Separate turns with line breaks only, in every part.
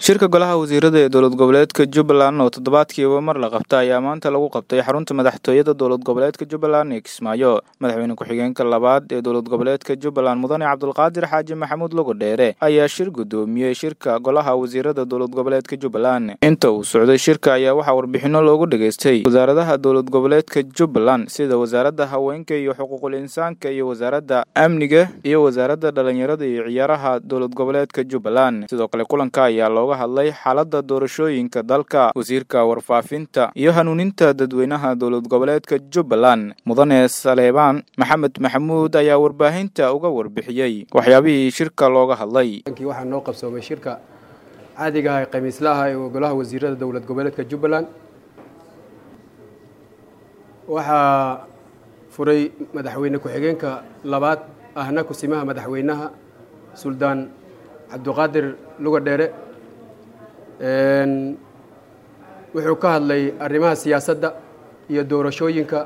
shirka golaha wasiirada ee dowlad goboleedka jubbaland oo toddobaadkiiba mar la qabta ayaa maanta lagu qabtay xarunta madaxtooyada dowlad goboleedka jubbaland ee kismaayo madaxweyne ku-xigeenka labaad ee dowlad goboleedka jubbaland mudane cabdulqaadir xaaji maxamuud lugo dheere ayaa shir guddoomiyey shirka golaha wasiirada dowlad goboleedka jubbaland inta uu socday shirka ayaa waxaa warbixino loogu dhageystay wasaaradaha dowlad goboleedka jubbaland sida wasaaradda haweenka iyo xuquuqul insaanka iyo wasaaradda amniga iyo wasaaradda dhalinyarada iyo ciyaaraha dowlad goboleedka jubbaland sidoo kale kulanka ayaa looga hadlay xaaladda doorashooyinka dalka wasiirka warfaafinta iyo hanuuninta dadweynaha dowlad goboleedka jubbaland mudane saleebaan maxamed maxamuud ayaa warbaahinta uga warbixiyey waxyaabihii shirka looga hadlay
waxaa noo qabsoomay shirka caadiga ah ee khamiislaha ee golaha wasiirada dowlad goboleedka jubbaland waxaa furay madaxweyne ku-xigeenka labaad ahna kusimaha madaxweynaha suldaan cabdiqaadir luga dheere wuxuu ka hadlay arrimaha siyaasadda iyo doorashooyinka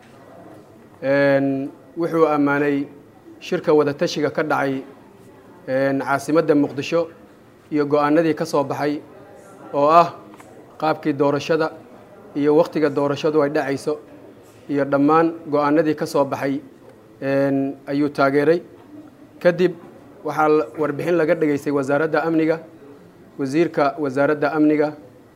wuxuu ammaanay shirka wadatashiga ka dhacay caasimadda muqdisho iyo go-aanadii ka soo baxay oo ah qaabkii doorashada iyo wakhtiga doorashadu ay dhacayso iyo dhammaan go-aanadii ka soo baxay ayuu taageeray kadib waxaa warbixin laga dhegaystay wasaaradda amniga wasiirka wasaaradda amniga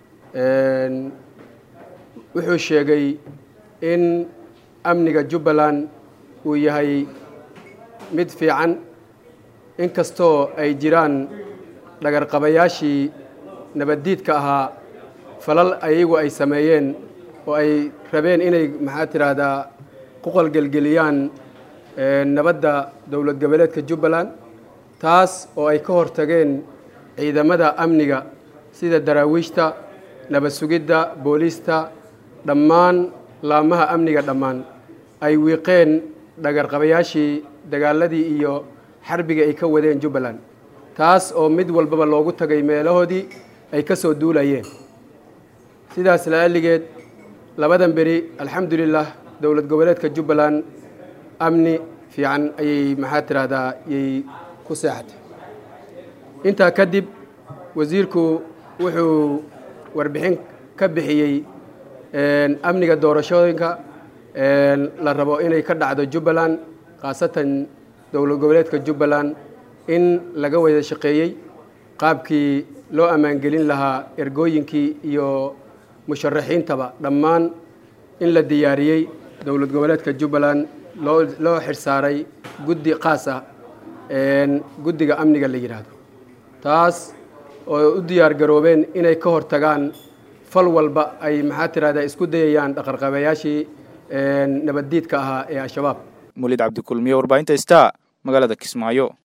wuxuu sheegay in amniga jubbaland uu yahay mid fiican inkastoo ay jiraan dhagarqabayaashii nabaddiidka ahaa falal ayagu ay sameeyeen oo ay rabeen inay maxaa tidhaahdaa ku qalgelgeliyaan nabadda dowlad goboleedka jubbaland taas oo ay ka hortageen ciidamada amniga sida daraawiishta nabad sugidda booliista dhammaan laamaha amniga dhammaan ay wiiqeen dhagarqabayaashii dagaaladii iyo xarbigii ay ka wadeen jubbaland taas oo mid walbaba loogu tagay meelahoodii ay ka soo duulayeen sidaas la'alligeed labadan beri alxamdulilah dowlad goboleedka jubbaland amni fiican ayay maxaa tidhaahdaa yay ku seexatay intaa kadib wasiirku wuxuu warbixin ka bixiyey amniga doorashooyinka la rabo inay ka dhacdo jubbaland khaasatan dowlad goboleedka jubbaland in laga wada shaqeeyey qaabkii loo ammaangelin lahaa ergooyinkii iyo musharaxiintaba dhammaan in la diyaariyey dowlad goboleedka jubbaland loo loo xirsaaray guddi qaas ah guddiga amniga la yidhaahdo taas oo u diyaar garoobeen inay ka hortagaan fal walba ay maxaa tirahdaa isku dayayaan dhaqarqabayaashii nabaddiidka ahaa ee al-shabaab
mulid cabdikulmiye warbaahinta sta magaalada kismaayo